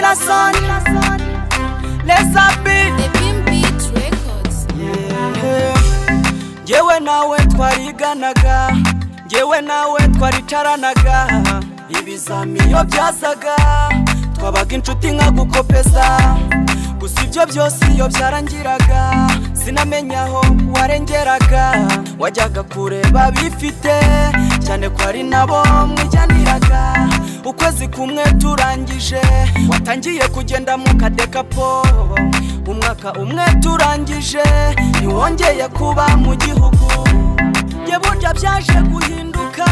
la sonne. Les appels. Ngewe nawe twariganaga ngewe nawe twaricaranaga ibizami iyo byasaga twabaga inshuti nka gukopeza gusa ibyo byose iyo byarangiraga sinamenya aho warengeraga wajyaga kureba bifite cyane ko ari nabo mwijyaniraga ukwezi kumwe turangije watangiye kugenda mu kadekapo umwaka umwe turangije ntiwongeye kuba mu gihugu nge burya byaje guhinduka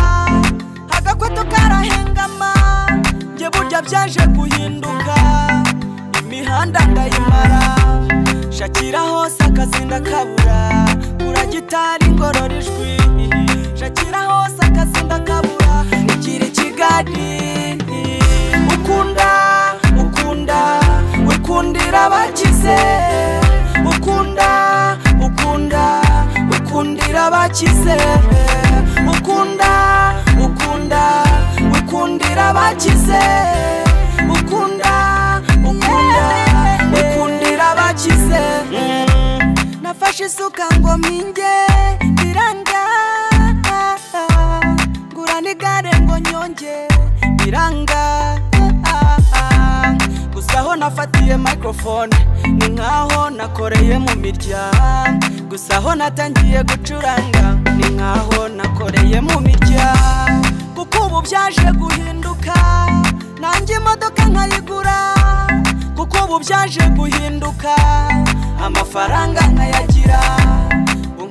agakweto karahengama nge burya byaje guhinduka imihanda ndayimara shakira hose akazi ndakabura uragitari ngorora ijwi shakira hose akazi ndakabura igira kigali ukunda ukunda wikundira abakize ukunda ukunda wikundira abakize ukunda ukunda wikundira abakize ukunda ukunda wikundira abakize nafashe isuka ngo mpinge biranga ngura n'igare ngo nyonge biranga gusa aho nafatiye microphone ni nkaho nakoreye mu miryango gusa aho natangiye gucuranga ni nkaho nakoreye mu miryango kuko ubu byaje guhinduka nanjye imodoka nkayigura kuko ubu byaje guhinduka amafaranga nkayagira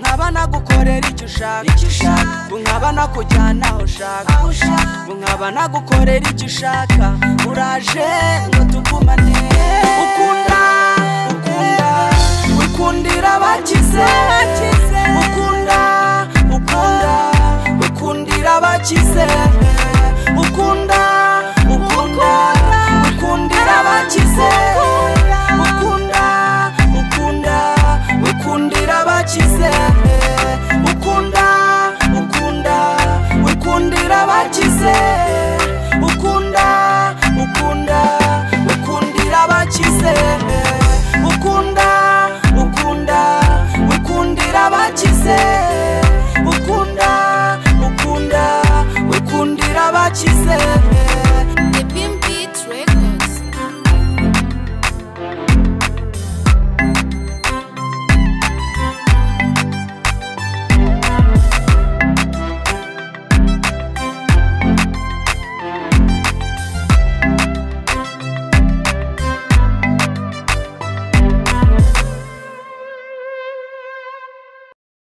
nkaba nagukorera icyo ushaka nkaba nakujyana aho ushaka nkaba nagukorera icyo ushaka uraje ngo tugumane ukunda ukunda wikundira abakize ukunda ukunda wikundira abakize ukunda ukunda wikundira abakize